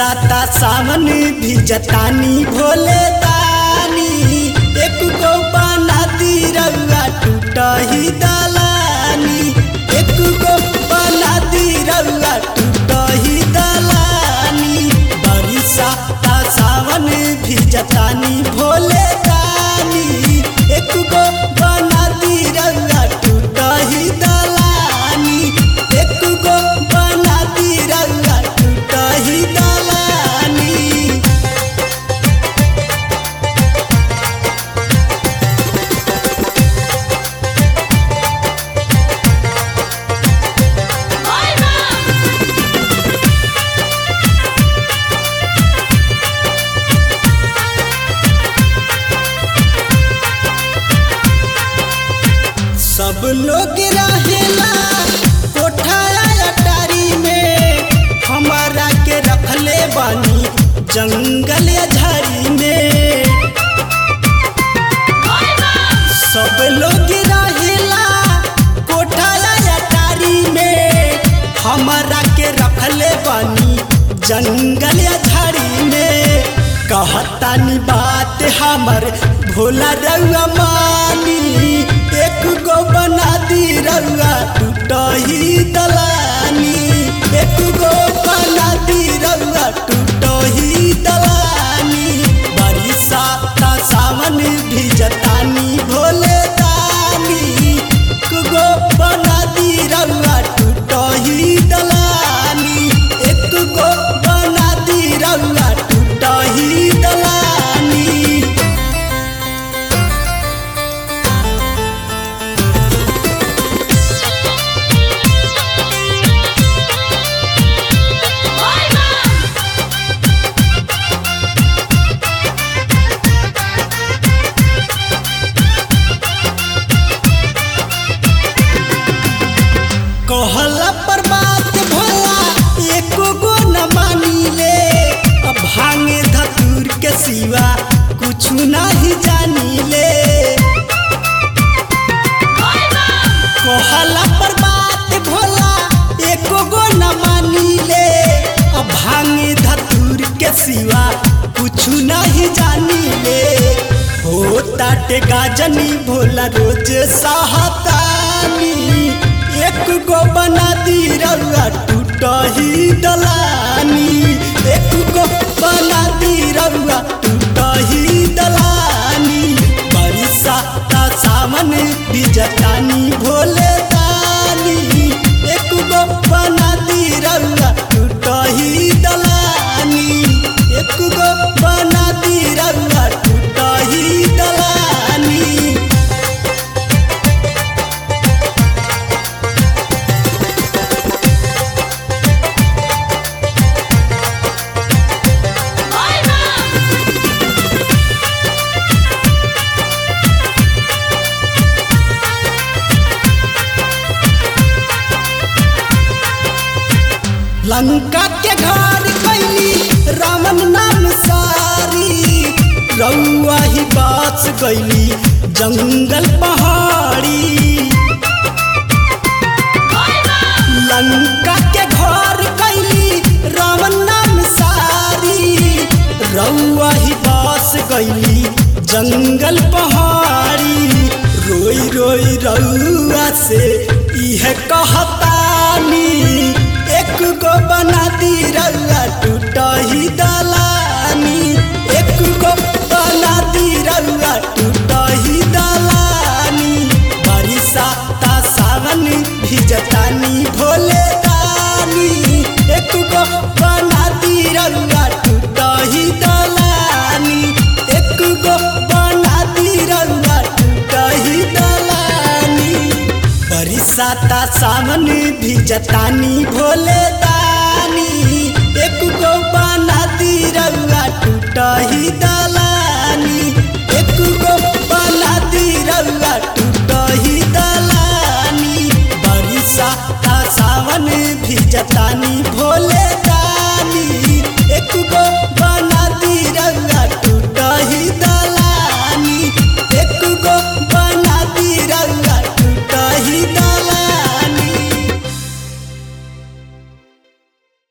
बरसाता सावन भी जतानी भोले दानी एक गो बना दी रउआ टूट ही दलानी एक गो बना दी रउआ टूट ही दलानी बरसाता सावन भी जतानी भोले दानी एक गो बना दी रउआ टूट ही दलानी एक गो बना दी रउआ टूट ही दलानी सब लोग रहेला कोठाया अटारी में हमारा के रखले बानी जंगल या झाड़ी में सब लोग रहेला कोठाया अटारी में हमारा के रखले बानी जंगल या झाड़ी में कहतानी बात हमर भोला रउआ मानी एक गो बना दी रउआ टूट ही दलानी एक गो बना दी रउआ टूट ही दलानी बरसाता सावन भी जतानी भोले दानी एक गो बना दी रउआ टूट ही दलानी एक गो बना दी रउआ टूट ही दलानी कहला पर बात भोला एक गो न मानी ले अब भांगे धतूर के सिवा कुछ नहीं जानी ले कहला पर बात भोला एक गो न मानी ले अब भांगे धतूर के सिवा कुछ नहीं जानी ले हो ताटे गाजनी भोला रोज सहतानी एक गो बना दी रउआ टूट ही दलानी एक गो बना दी रउआ टूट ही दलानी बरसाता सावन बिजतानी भोले दानी एक गो बना दी रउआ टूट ही दलानी एक गो बना दी रउआ टूट ही दलानी लंका के घर कैली रामन नाम सारी रउआ ही बास गैली जंगल पहाड़ी लंका के घर कैली रावण नाम सारी रउआ ही बास गैली जंगल पहाड़ी रोई रोई रउआ से इह कहतानी एक गो बना दी रउआ टूट ही दलानी एक गो बना दी रउआ टूट ही दलानी बरसाता सावन भी जतानी भोले दानी एक गो बना दी रउआ टूट ही दलानी एक गो बना दी रउआ टूट ही दलानी बरसाता सावन भी जतानी भोले दानी एक गो बना दी रउआ टूट ही दलानी एक गो बना दी रउआ टूट ही दलानी बरसाता सावन भी जतानी भोले दानी एक गो